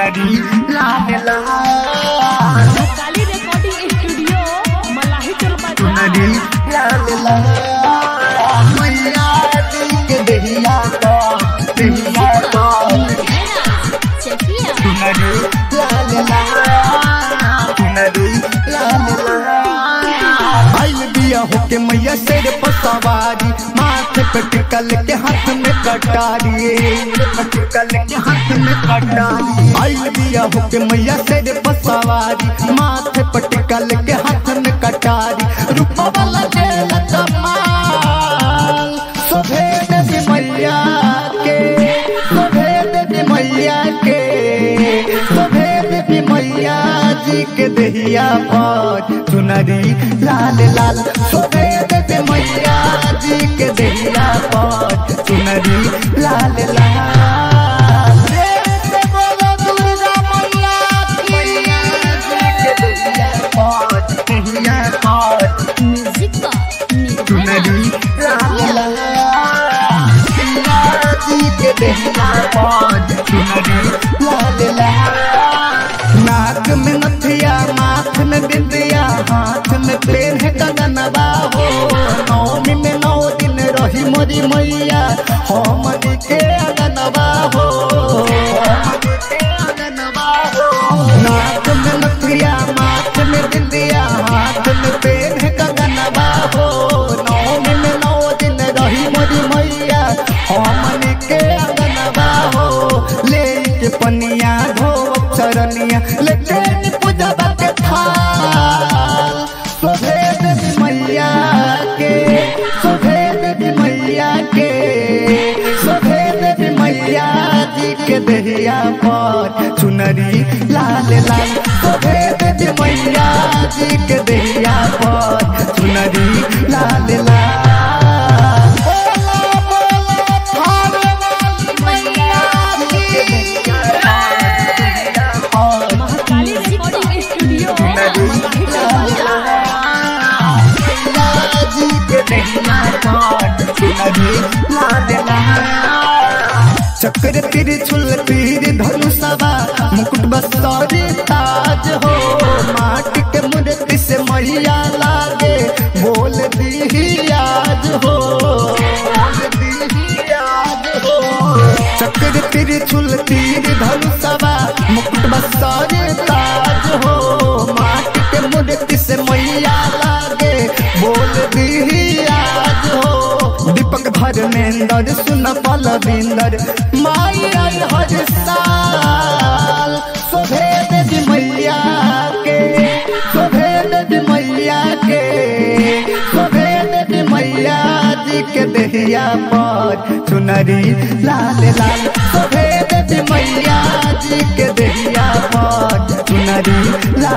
चुनरी लाल लाल काली recording studio मलाही चल चुनरी लाल लाल मैया दी के दहिया का दहिया का चकिया चुनरी लाल लाल चुनरी लाल लाल आइल बिया होके मैया शेर पर सवारी माथे पे टिकल के हाथ में कटारी टिकल के हाथ में कटारी आइल बिया होके मैया शेर पर सवारी माथे पे टिकल के हाथ में कटारी रूपा वाला जेल कमाल सुभेद भी मैया के सुभेद भी मैया के सुभेद भी मैया जी के दहिया पर चुनरी लाल लाल सुभेद भी मैया जी के दहिया पर चुनरी लाल लाल जय बोलो दुर्गा मैया की जी के दहिया पर दहिया पर म्यूजिक का चुनरी लाल लाल जी के दहिया पर चुनरी लाल लाल नाक में नथिया माथ में बिंदिया हाथ में पेन है कदनबा हो नौमी में नौ दिन रही मोरी मैया हम के अगनबा हो नाक में नथिया माथ में बिंदिया हाथ में पेन है कदनबा हो नौमी में नौ दिन रही मोरी मैया हम के अगनबा हो ले के पनिया धो चरनिया लेकिन पूजबा के थाल सुभेद भी मैया के सुभेद भी मैया के सुभेद भी मैया जी के दहिया पर चुनरी लाल लाल सुभेद भी मैया जी के दहिया पर चुनरी लाल लाल बोला बोला थारे वाली मैया की और महाकाली रिकॉर्डिंग स्टूडियो मलाही चल चक्र त्रिशूल तीर धनुषवा मुकुट बसरी ताज हो माटी के मूर्ति से मैया लागे बोल दी आज हो बोल दी आज हो चक्र त्रिशूल तीर धनुषवा मुकुट बसरी ताज हो माटी के मूर्ति से मैया लागे बोल दी आज हो दीपक धर्मेंद्र सुन पलविंदर माई आई हर साल सुभेद जी मैया के सुभेद जी मैया के सुभेद जी मैया जी के दहिया पर चुनरी लाल लाल सुभेद जी मैया जी के दहिया पर चुनरी लाल